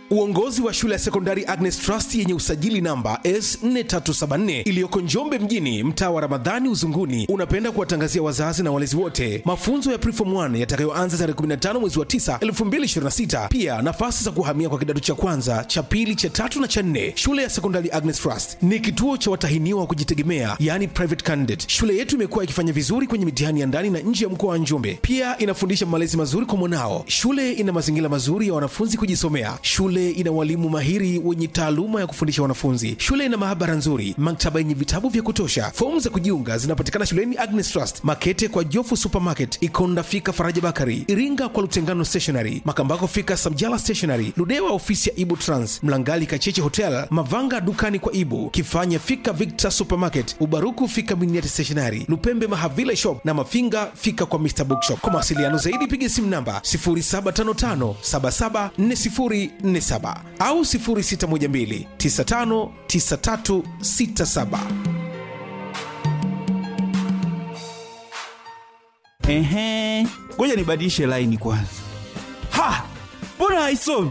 Uongozi wa shule ya sekondari Agnes Trust yenye usajili namba S4374 iliyoko Njombe mjini, mtaa wa Ramadhani Uzunguni, unapenda kuwatangazia wazazi na walezi wote mafunzo ya Preform 1 yatakayoanza tarehe 15 mwezi wa 9 2026. Pia nafasi za kuhamia kwa kidato cha kwanza, cha pili, cha tatu na cha nne. Shule ya sekondari Agnes Trust ni kituo cha watahiniwa wa kujitegemea, yani private candidate. Shule yetu imekuwa ikifanya vizuri kwenye mitihani ya ndani na nje ya mkoa wa Njombe. Pia inafundisha malezi mazuri kwa mwanao. Shule ina mazingira mazuri ya wanafunzi kujisomea. Shule ina walimu mahiri wenye taaluma ya kufundisha wanafunzi. Shule ina maabara nzuri, maktaba yenye vitabu vya kutosha. Fomu za kujiunga zinapatikana shuleni Agnes Trust, Makete kwa Jofu Supermarket, Ikonda fika Faraja Bakari, Iringa kwa Lutengano Stationery, Makambako fika Samjala Stationery, Ludewa ofisi ya Ibu Trans, Mlangali Kacheche Hotel, Mavanga dukani kwa Ibu, Kifanya fika Victor Supermarket, Ubaruku fika Miniati Stationery, Lupembe Mahavila Shop na Mafinga fika kwa Mr Bookshop. Kwa mawasiliano zaidi piga simu namba 0755774047 au 0612959367. Ehe, ngoja nibadilishe laini kwanza. Ha, mbona haisomi?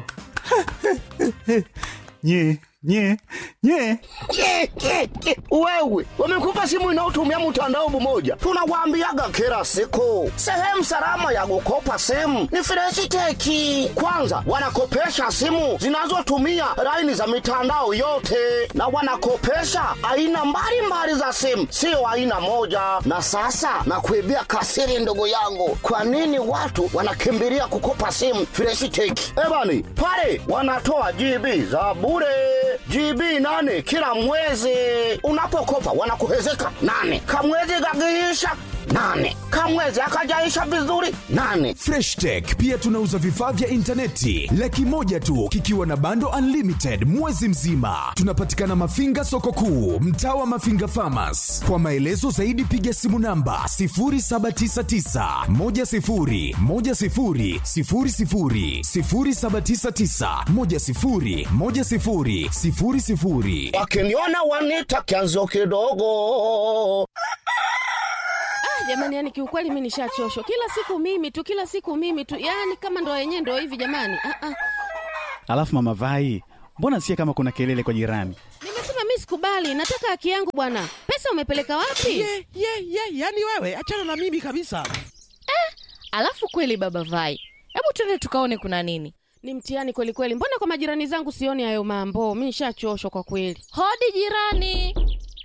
nye nye nye Ke, ke, ke. Wewe wamekupa simu inayotumia mtandao mmoja, tunawaambiaga kila siku, sehemu salama ya kukopa simu ni Freshiteki. Kwanza wanakopesha simu zinazotumia laini za mitandao yote, na wanakopesha aina mbalimbali za simu, sio aina moja. Na sasa nakuibia kasiri, ndugu yangu, kwa nini watu wanakimbilia kukopa simu Freshiteki? Ebani pale wanatoa GB za bure GB nane kila mwezi. Unapokopa wanakuhezeka nane, kamwezi kakiisha nane, kamwezi akajaisha vizuri nane. Fresh Tech pia tunauza vifaa vya intaneti laki moja tu kikiwa na bando unlimited mwezi mzima. Tunapatikana Mafinga soko kuu, mtaa wa Mafinga Farmers. Kwa maelezo zaidi piga simu namba 0799 10 10 00 0799 10 10 00 Wakiniona wanita kianzo kidogo. jamani yani kiukweli mi nishachoshwa kila siku mimi tu kila siku mimi tu yani kama ndo yenyewe ndo hivi jamani ah, ah. Alafu mama Vai, mbona sikia kama kuna kelele kwa jirani? nimesema mi sikubali nataka haki yangu bwana pesa umepeleka wapi ye ye ye yani wewe achana na mimi kabisa Alafu kweli baba Vai, hebu twende tukaone kuna nini. ni mtihani kweli kweli mbona kwa majirani zangu sioni hayo mambo mi nishachoshwa kwa kweli Hodi jirani.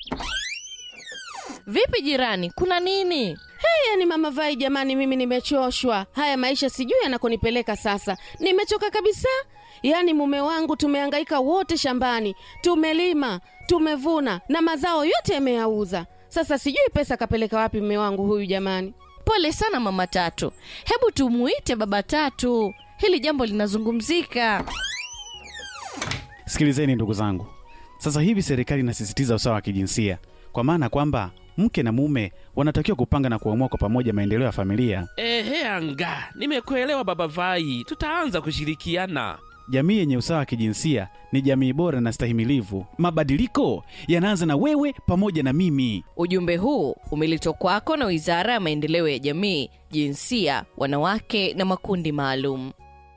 Vipi jirani, kuna nini? hey, yani mama vai jamani mimi nimechoshwa haya maisha sijui yanakonipeleka sasa nimechoka kabisa yaani mume wangu tumehangaika wote shambani tumelima tumevuna na mazao yote yameyauza sasa sijui pesa kapeleka wapi mume wangu huyu jamani Pole sana mama Tatu, hebu tumuite baba Tatu, hili jambo linazungumzika. Sikilizeni ndugu zangu, sasa hivi serikali inasisitiza usawa wa kijinsia, kwa maana kwamba mke na mume wanatakiwa kupanga na kuamua kwa pamoja maendeleo ya familia. ehe anga nimekuelewa baba vai tutaanza kushirikiana Jamii yenye usawa wa kijinsia ni jamii bora na stahimilivu. Mabadiliko yanaanza na wewe pamoja na mimi. Ujumbe huu umeletwa kwako na Wizara ya Maendeleo ya Jamii, Jinsia, Wanawake na Makundi Maalum.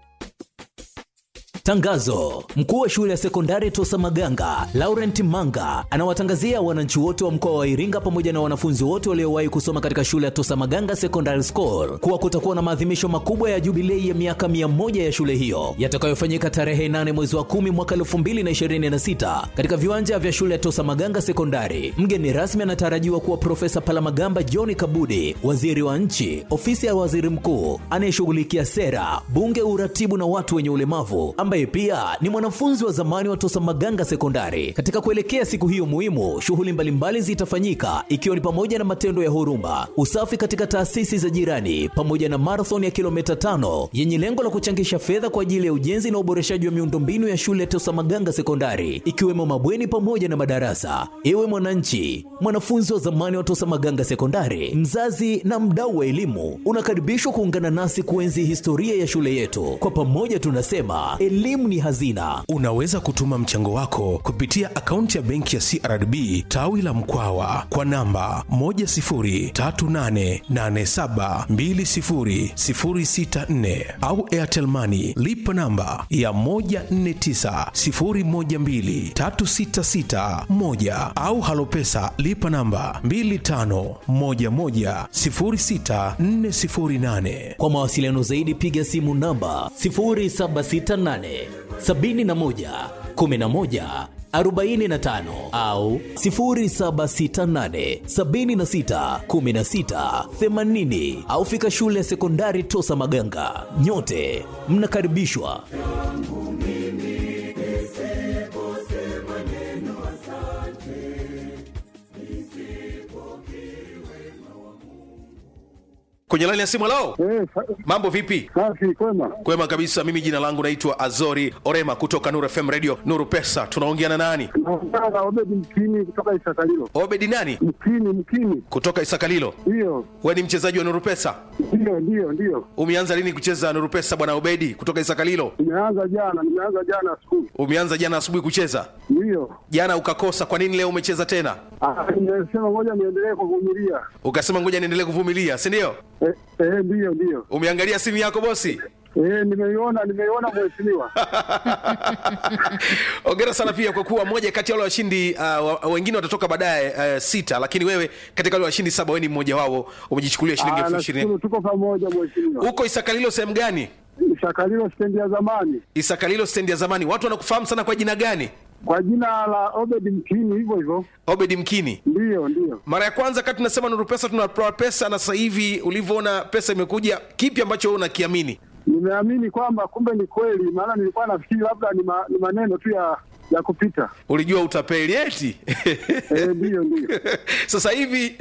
Tangazo: mkuu wa shule ya sekondari Tosa Maganga Laurent Manga anawatangazia wananchi wote wa mkoa wa Iringa pamoja na wanafunzi wote waliowahi kusoma katika shule ya Tosa Maganga Secondary School kuwa kutakuwa na maadhimisho makubwa ya jubilei ya miaka mia moja ya shule hiyo yatakayofanyika tarehe 8 mwezi wa 10 mwaka 2026 katika viwanja vya shule ya Tosa Maganga Sekondari. Mgeni rasmi anatarajiwa kuwa Profesa Palamagamba John Kabudi, waziri wa nchi, ofisi ya waziri mkuu anayeshughulikia sera, bunge, uratibu na watu wenye ulemavu ambaye pia ni mwanafunzi wa zamani wa Tosa Maganga Sekondari. Katika kuelekea siku hiyo muhimu, shughuli mbalimbali zitafanyika ikiwa ni pamoja na matendo ya huruma, usafi katika taasisi za jirani, pamoja na marathon ya kilomita tano yenye lengo la kuchangisha fedha kwa ajili ya ujenzi na uboreshaji wa miundombinu ya shule ya Tosa Maganga Sekondari, ikiwemo mabweni pamoja na madarasa. Ewe mwananchi, mwanafunzi wa zamani wa Tosa Maganga Sekondari, mzazi na mdau wa elimu, unakaribishwa kuungana nasi kuenzi historia ya shule yetu. Kwa pamoja tunasema elimu elimu ni hazina. Unaweza kutuma mchango wako kupitia akaunti ya benki ya CRDB tawi la Mkwawa kwa namba 10388720064 au Airtel Money lipa namba ya 1490123661 au Halopesa lipa namba 25110648. Kwa mawasiliano zaidi piga simu namba 0768 71 11 45 au 0768 76 16 80 au fika shule ya sekondari Tosa Maganga. Nyote mnakaribishwa. Kwenye laini ya simu lao, Eh, sa- mambo vipi? safi kwema. Kwema kabisa. Mimi jina langu naitwa Azori Orema kutoka Nuru FM Radio Nuru Pesa. Tunaongea na nani? Naongea na Obedi Mkini kutoka Isakalilo. Obedi nani? Mkini, Mkini, Kutoka Isakalilo. ndiyo We ni mchezaji wa Nuru Pesa? ndiyo ndiyo ndiyo. Umeanza lini kucheza Nuru Pesa bwana Obedi kutoka Isakalilo? Nimeanza jana, nimeanza jana skulu, Umeanza jana asubuhi kucheza, ndiyo. jana ukakosa. Kwa nini leo umecheza tena? Ah, Nimesema ngoja niendelee kuvumilia. Ukasema ngoja niendelee kuvumilia, si ndio? Eh, eh, ndiyo ndiyo. Umeangalia simu yako bosi? Eh, nimeiona nimeiona mheshimiwa. Ongera sana pia kwa kuwa moja kati ya wale washindi uh, wa- wengine watatoka baadaye uh, sita, lakini wewe katika wale washindi saba wewe ni mmoja wao, umejichukulia shilingi Ah, elfu ishirini. nashukuru tuko pamoja mheshimiwa. Uko Isakalilo sehemu gani? Isakalilo stendi ya zamani Isakalilo stendi ya zamani. Watu wanakufahamu sana kwa jina gani? kwa jina la Obedi Mkini, hivyo hivyo. Obedi Mkini. Ndiyo ndiyo. Mara ya kwanza kati tunasema Nuru Pesa tunatoa pesa, na sasa hivi ulivyoona pesa imekuja, kipi ambacho wewe unakiamini? Nimeamini kwamba kumbe ni kweli, maana nilikuwa nafikiri labda ni, ma, ni maneno tu ya ya kupita. Ulijua utapeli eti? Eh, ndiyo ndiyo. sasa hivi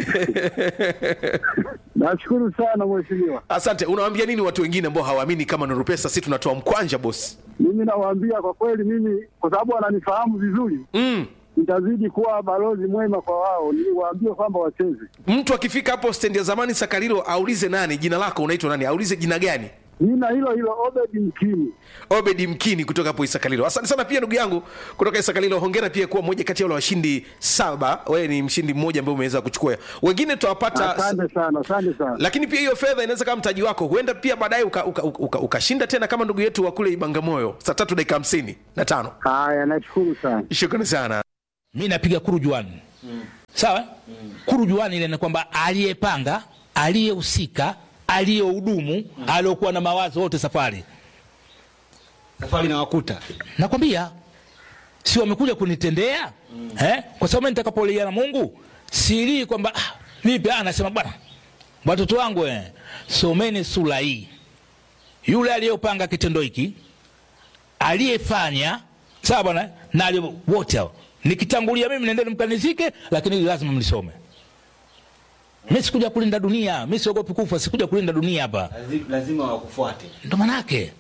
Nashukuru sana mheshimiwa. asante. Unawaambia nini watu wengine ambao hawaamini kama Nuru Pesa si tunatoa mkwanja bosi? Mimi nawaambia kwa kweli, mimi kwa sababu wananifahamu vizuri, mm. nitazidi kuwa balozi mwema kwa wao, niwaambie kwamba wacheze. Mtu akifika hapo stendi ya zamani Sakarilo aulize nani, jina lako unaitwa nani, aulize jina gani. Jina hilo hilo Obedi Mkini. Obedi Mkini kutoka hapo Isakalilo. Asante sana pia ndugu yangu kutoka Isakalilo. Hongera pia kuwa mmoja kati ya wale washindi saba. Wewe ni mshindi mmoja ambaye umeweza kuchukua, wengine tutawapata Asante sana, asante sana. lakini pia hiyo fedha inaweza kama mtaji wako, huenda pia baadaye ukashinda uka, uka, uka, ukashinda tena kama ndugu yetu wa kule Ibangamoyo saa tatu dakika hamsini na tano. Haya, nashukuru sana. Shukrani sana. mi napiga kurujuani mm. sawa mm. kurujuani ile ni kwamba aliyepanga aliyehusika aliyehudumu mm. aliokuwa na mawazo wote safari safari na wakuta nakwambia si wamekuja kunitendea mm. eh? kwa sababu mimi nitakapolia na mungu silii kwamba ah, vipi ah, nasema bwana watoto wangu eh, someni sura hii yule aliyopanga kitendo hiki aliyefanya sawa bwana na aliye- wote hao nikitangulia mimi nendeni mkanizike lakini hili lazima mlisome mi sikuja kulinda dunia mi siogopi kufa sikuja kulinda dunia hapa lazima wakufuate ndo manake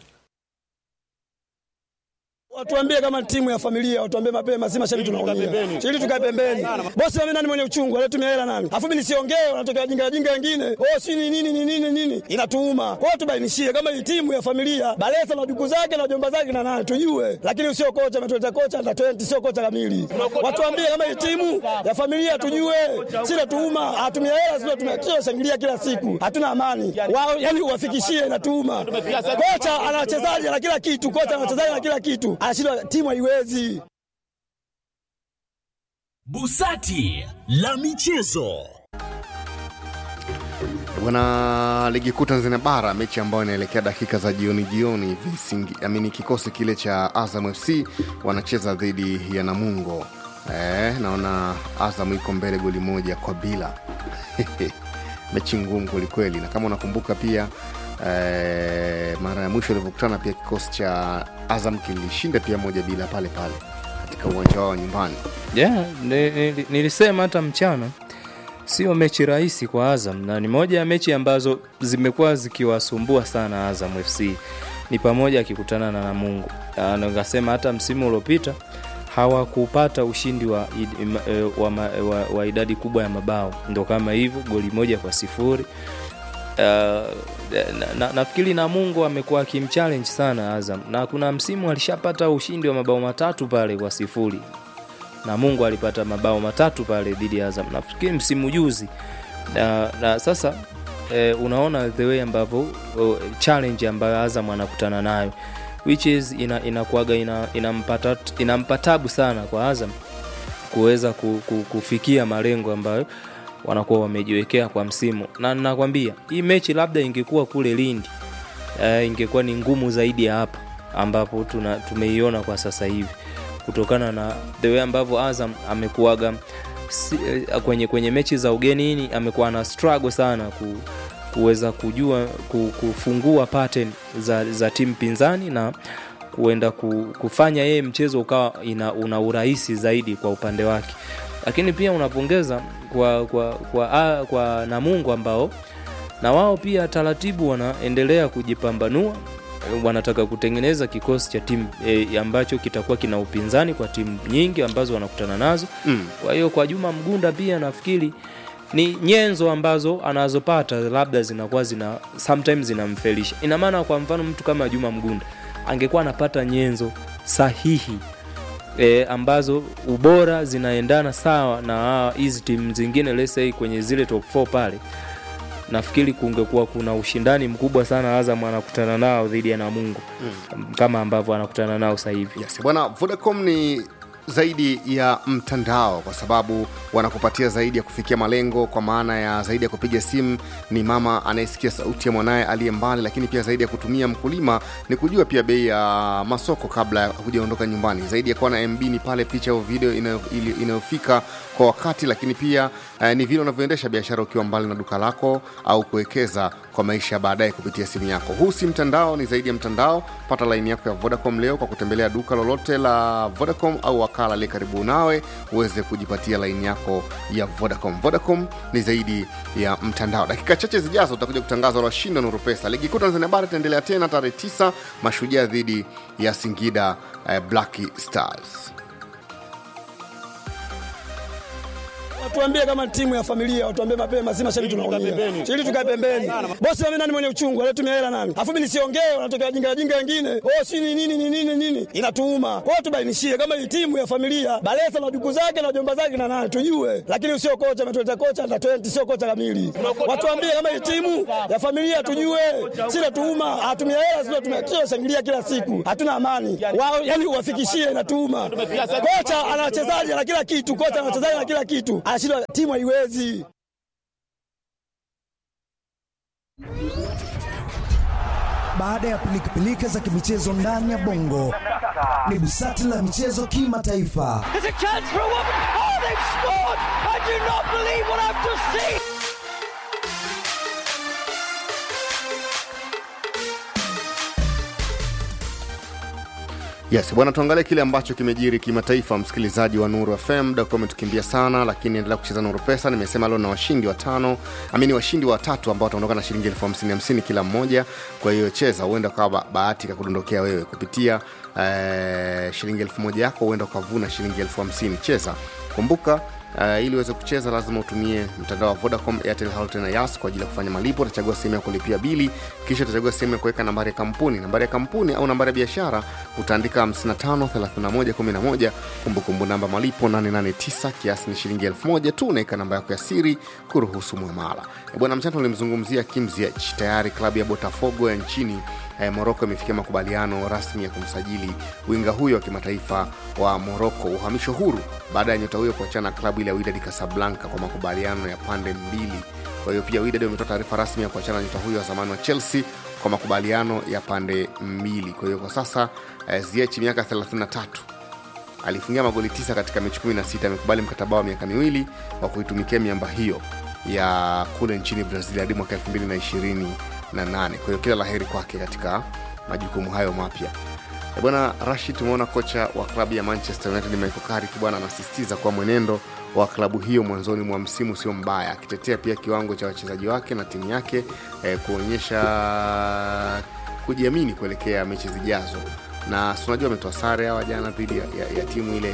Watuambie kama timu ya familia, watuambie mapema, si mashabiki tunaumia. Ili tukae pembeni. Bosi mimi nani mwenye uchungu, alitumia hela nani? Alafu mimi nisiongee, wanatokea jinga jinga wengine. Oh, si ni nini ni nini nini? Inatuuma. Kwa hiyo tubainishie kama hii timu ya familia, Balesa na duku zake na jomba zake na nani tujue. Lakini usio kocha ametuleta kocha under 20 sio kocha kamili. Watuambie kama hii timu ya familia tujue. Si natuuma, atumia hela sio tumia shangilia kila siku. Hatuna amani. Wao yani uwafikishie inatuuma. Kocha ana wachezaji na kila kitu, kocha ana wachezaji na kila kitu. Anashindwa timu haiwezi. Busati la michezo. Bwana ligi kuu Tanzania bara, mechi ambayo inaelekea dakika za jioni jioni hivi, Singi- amini kikosi kile cha Azam FC wanacheza dhidi ya Namungo. Eh, naona Azam iko mbele goli moja kwa bila mechi ngumu kwelikweli, na kama unakumbuka pia eh, mara ya mwisho ilivyokutana pia kikosi cha Azam kilishinda pia moja bila pale pale katika uwanja wao wa nyumbani. yeah, ni- ni- nilisema hata mchana sio mechi rahisi kwa azam na ni moja ya mechi ambazo zimekuwa zikiwasumbua sana azam fc ni pamoja akikutana na namungu Na nikasema hata msimu uliopita hawakupata ushindi wa, id- ima- eh, wa, ma- wa, wa idadi kubwa ya mabao ndo kama hivyo goli moja kwa sifuri uh, na, na, nafikiri Namungo amekuwa akimchallenge sana Azam, na kuna msimu alishapata ushindi wa mabao matatu pale kwa sifuri. Namungo alipata mabao matatu pale dhidi ya Azam, nafikiri msimu juzi na, na sasa eh, unaona the way ambavyo oh, challenge ambayo Azam anakutana nayo which is ina, inakuaga ina, inampata inampa tabu sana kwa Azam kuweza ku, ku, kufikia malengo ambayo wanakuwa wamejiwekea kwa msimu, na nakwambia hii mechi labda ingekuwa kule Lindi uh, ingekuwa ni ngumu zaidi ya hapa ambapo tuna, tumeiona kwa sasa hivi kutokana na the way ambavyo Azam amekuaga si, eh, kwenye, kwenye mechi za ugenini amekuwa na struggle sana ku, kuweza kujua ku, kufungua pattern za, za timu pinzani na kuenda ku, kufanya yeye mchezo ukawa ina, una urahisi zaidi kwa upande wake lakini pia unapongeza kwa, kwa, kwa, kwa, kwa Namungo ambao na wao pia taratibu wanaendelea kujipambanua wanataka kutengeneza kikosi cha timu e, ambacho kitakuwa kina upinzani kwa timu nyingi ambazo wanakutana nazo Mm. kwa hiyo kwa Juma Mgunda pia nafikiri ni nyenzo ambazo anazopata labda zinakuwa zina sometimes zinamfelisha. Ina maana kwa mfano mtu kama Juma Mgunda angekuwa anapata nyenzo sahihi e, ambazo ubora zinaendana sawa na hawa- hizi timu zingine let's say kwenye zile top 4 pale, nafikiri kungekuwa kuna ushindani mkubwa sana Azam anakutana nao dhidi ya Namungo Mm. kama ambavyo anakutana nao sasa hivi. Yes, bwana Vodacom ni zaidi ya mtandao kwa sababu wanakupatia zaidi ya kufikia malengo kwa maana ya zaidi ya kupiga simu ni mama anayesikia sauti ya mwanaye aliye mbali lakini pia zaidi ya kutumia mkulima ni kujua pia bei ya masoko kabla ya hujaondoka nyumbani zaidi ya kuwa na mb ni pale picha au video inayo- ili- inayofika kwa wakati lakini pia eh, ni vile unavyoendesha biashara ukiwa mbali na duka lako au kuwekeza kwa maisha ya baadaye kupitia simu yako huu si mtandao ni zaidi ya mtandao pata laini yako ya vodacom leo kwa kutembelea duka lolote la vodacom au wakala aliye karibu nawe uweze kujipatia laini yako ya vodacom vodacom ni zaidi ya mtandao dakika chache zijazo utakuja kutangaza washindi wa nuru pesa ligi kuu tanzania bara itaendelea tena tarehe 9 mashujaa dhidi ya singida eh, black stars Watuambie kama timu ya familia, watuambie mapema, si mashabiki tunaumia. Ili tukae pembeni. Bosi mimi nani mwenye uchungu, alitumia hela nani? Alafu mimi nisiongee, wanatokea wajinga wajinga wengine. Oh, si ni nini ni nini nini? Inatuuma. Kwa hiyo tubainishie kama hii timu ya familia, Balesa na duku zake na jomba zake na nani tujue. Lakini sio kocha ametuleta kocha na 20 sio kocha kamili. Watuambie kama hii timu ya familia tujue. Si natuuma, atumia hela sio tumia kila shangilia kila siku. Hatuna amani. Wao yani uwafikishie inatuuma. Kocha ana wachezaji na kila kitu, kocha ana wachezaji na kila kitu. Anashindwa timu haiwezi. Baada ya pilikapilika za kimichezo ndani ya bongo, ni busati la michezo kimataifa. There's a chance for a woman. Oh, they've scored! I do not believe what I've just seen. yes bwana tuangalie kile ambacho kimejiri kimataifa msikilizaji wa nuru fm muda ukiwa umetukimbia sana lakini endelea kucheza nuru pesa nimesema leo na washindi watano amini washindi watatu ambao wataondoka na shilingi elfu hamsini hamsini kila mmoja kwa hiyo cheza huenda ukawa ba- bahati kakudondokea wewe kupitia eh, shilingi elfu moja yako huenda ukavuna shilingi elfu hamsini cheza kumbuka Uh, ili uweze kucheza lazima utumie mtandao wa vodacom airtel Halotel na yas kwa ajili ya kufanya malipo utachagua sehemu ya kulipia bili kisha utachagua sehemu ya kuweka nambari ya kampuni nambari ya kampuni au nambari ya biashara utaandika 553111 kumbukumbu namba malipo 889 kiasi ni shilingi 1000 tu unaweka namba yako ya siri kuruhusu mwamala Eh, bwana mchana ulimzungumzia Kim Ziyech tayari klabu ya botafogo ya nchini eh, moroko imefikia makubaliano rasmi ya kumsajili winga huyo wa kimataifa wa moroko uhamisho huru baada ya nyota huyo kuachana na klabu ile ya Wydad Casablanca kwa makubaliano ya pande mbili kwa hiyo pia Wydad wametoa taarifa rasmi ya kuachana na nyota huyo wa zamani wa Chelsea kwa makubaliano ya pande mbili kwa hiyo kwa sasa eh, Ziyech miaka 33 alifungia magoli tisa katika mechi 16 amekubali mkataba wa miaka miwili wa kuitumikia miamba hiyo ya kule nchini brazil hadi mwaka 228 kwa hiyo kila laheri kwake katika majukumu hayo mapya E bwana rashid tumeona kocha wa klabu ya manchester united michael carrick bwana anasisitiza kuwa mwenendo wa klabu hiyo mwanzoni mwa msimu sio mbaya akitetea pia kiwango cha wachezaji wake na timu yake eh, kuonyesha kujiamini kuelekea mechi zijazo na si unajua ametoa sare hawa jana dhidi ya, ya, ya timu ile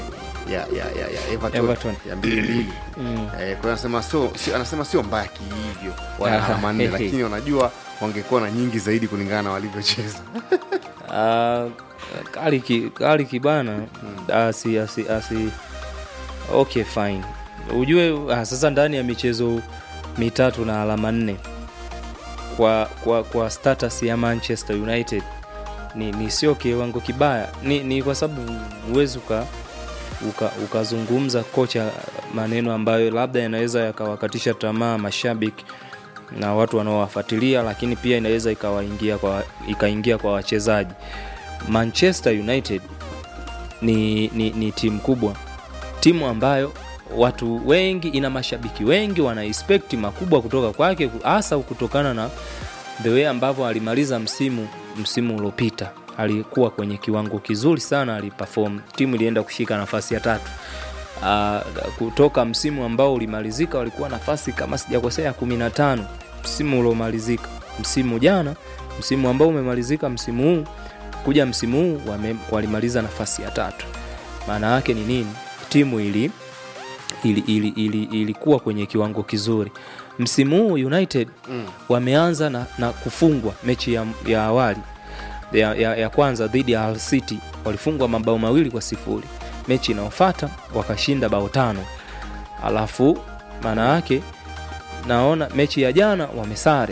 ya ya ya, ya Everton, Everton. ya mbili mbili Mm. eh, kwa hiyo anasema sio sio- anasema sio mbaya kihivyo wana Ah, alama nne hehe. lakini wanajua wangekuwa na nyingi zaidi kulingana na walivyocheza Ah, kali ki- kali kibana asi, asi, asi okay fine ujue ah, sasa ndani ya michezo mitatu na alama nne kwa, kwa, kwa status ya manchester united ni, ni sio kiwango kibaya ni, ni kwa sababu huwezi uka uka- ukazungumza kocha maneno ambayo labda yanaweza yakawakatisha tamaa mashabiki na watu wanaowafuatilia lakini pia inaweza ikawaingia kwa ikaingia kwa wachezaji manchester united ni, ni, ni timu kubwa timu ambayo watu wengi ina mashabiki wengi wana expect makubwa kutoka kwake hasa kutokana na the way ambavyo alimaliza msimu msimu uliopita alikuwa kwenye kiwango kizuri sana aliperform timu ilienda kushika nafasi ya tatu uh, kutoka msimu ambao ulimalizika walikuwa nafasi kama sijakosea 15 msimu uliomalizika msimu jana msimu ambao umemalizika msimu huu kuja msimu huu wame, walimaliza nafasi ya tatu maana yake ni nini timu ili ili, ili, ili, ilikuwa kwenye kiwango kizuri msimu huu united Mm. wameanza na, na kufungwa mechi ya, ya awali ya, ya, ya kwanza dhidi ya Hull city walifungwa mabao mawili kwa sifuri mechi inayofata wakashinda bao tano alafu maana yake naona mechi ya jana wamesare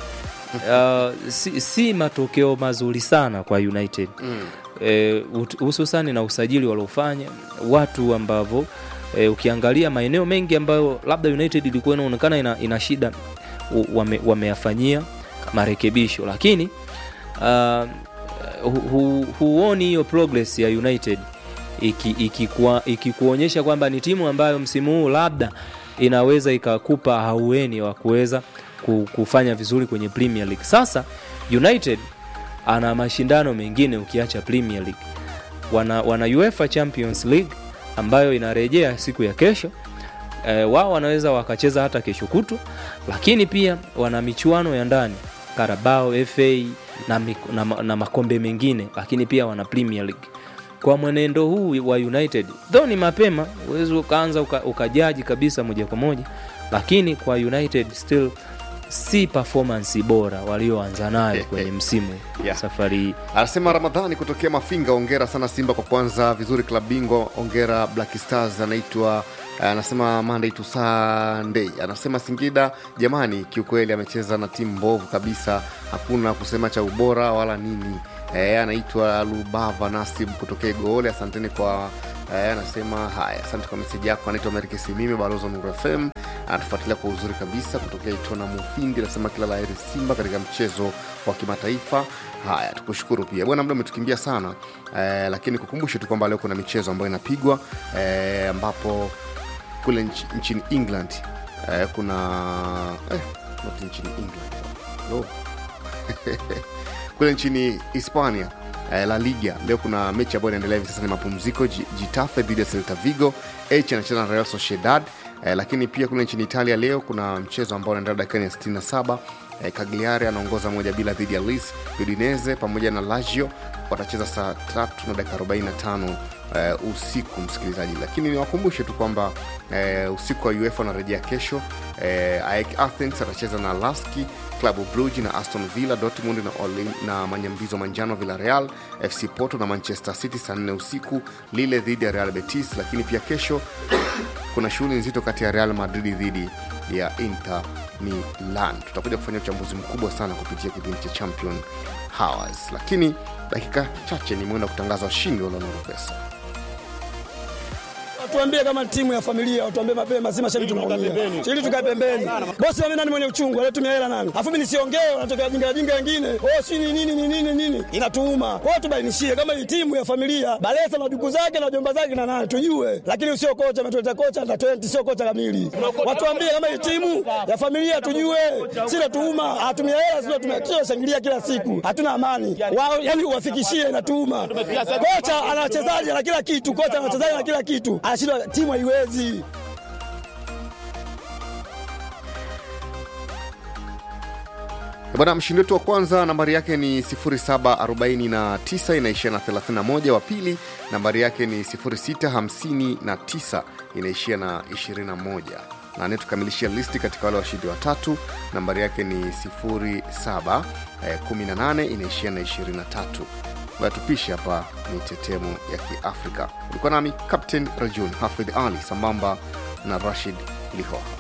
uh, si, si matokeo mazuri sana kwa united Mm. eh, ut- hususani na usajili waliofanya watu ambavyo eh, ukiangalia maeneo mengi ambayo labda united ilikuwa inaonekana ina, ina shida u- wame, wameyafanyia marekebisho lakini uh, hu, hu, huoni hiyo progress ya united ikikuonyesha iki ikikuwa- ikikuonyesha kwamba ni timu ambayo msimu huu labda inaweza ikakupa haueni wa kuweza ku- kufanya vizuri kwenye premier league sasa united ana mashindano mengine ukiacha premier league wana, wana uefa champions league ambayo inarejea siku ya kesho e, wao wanaweza wakacheza hata kesho kutu lakini pia wana michuano ya ndani karabao fa na, mik- na, ma- na makombe mengine lakini pia wana premier league kwa mwenendo huu wa united though ni mapema uwezi ukaanza uka- ukajaji kabisa moja kwa moja lakini kwa united still si performance bora walioanza nayo kwenye msimu Yeah. safari hii anasema ramadhani kutokea mafinga ongera sana simba kwa kwanza vizuri klab bingwa ongera black stars anaitwa eh, anasema monday to sunday anasema singida jamani kiukweli amecheza na timu mbovu kabisa hakuna kusema cha ubora wala nini e, anaitwa lubava nasib kutokea goole asanteni kwa e, anasema haya asante kwa meseji yako anaitwa merike simime balozi wa nuru fm anatufuatilia kwa uzuri kabisa kutokea itona mufindi anasema kila la heri simba katika mchezo wa kimataifa haya tukushukuru pia bwana muda umetukimbia sana eh, lakini kukumbushe tu kwamba leo kuna michezo ambayo inapigwa eh, ambapo kule nchi, nchini england eh, kuna eh, not nchini england no. kule nchini hispania eh, la liga leo kuna mechi ambayo inaendelea hivi sasa ni mapumziko Ji- jitafe dhidi ya celta vigo h anacheza na real sociedad eh, lakini pia kule nchini italia leo kuna mchezo ambao unaendelea dakikani ya 67 eh, cagliari anaongoza moja bila dhidi ya lis udineze pamoja na lazio watacheza saa tatu na dakika 45 eh, usiku msikilizaji lakini niwakumbushe tu kwamba eh, usiku wa uefa unarejea kesho eh, AEK athens atacheza na laski klabu brugi na aston villa dortmund na, Orlin- na manyambizo manjano villarreal fc porto na manchester city saa 4 usiku lile dhidi ya real betis lakini pia kesho kuna shughuli nzito kati ya real madrid dhidi ya inter milan tutakuja kufanya uchambuzi mkubwa sana kupitia kipindi cha champion hours lakini dakika chache ni mwenda kutangaza washindi walionuru pesa Tuambie kama timu ya familia, watuambie mapema, si mashabiki tunaumia. Ili tukae pembeni. Bosi mimi nani mwenye uchungu, alitumia hela nani? Alafu mimi nisiongee, wanatokea jinga jinga wengine. Oh, si ni nini ni nini nini? Inatuuma. Kwa hiyo tubainishie kama hii timu ya familia, Balesa na duku zake na jomba zake na nani tujue. Lakini sio kocha ametuleta kocha na 20 sio kocha kamili. Watuambie kama hii timu ya familia tujue. Si natuuma, hatumia hela sio tumia shangilia kila siku. Hatuna amani. Wao yani uwafikishie inatuuma. Kocha ana wachezaji na kila kitu, kocha ana wachezaji na kila kitu. Anashindwa timu haiwezi. bwana mshindi wetu wa kwanza nambari yake ni 0749 inaishia na 31 wa pili nambari yake ni 0659 inaishia na 21 na anayetukamilishia listi katika wale washindi watatu nambari yake ni 0718 inaishia na 23 tupishe hapa ni tetemu ya kiafrika ulikuwa nami captain rajun hafidh ali sambamba na rashid lihoha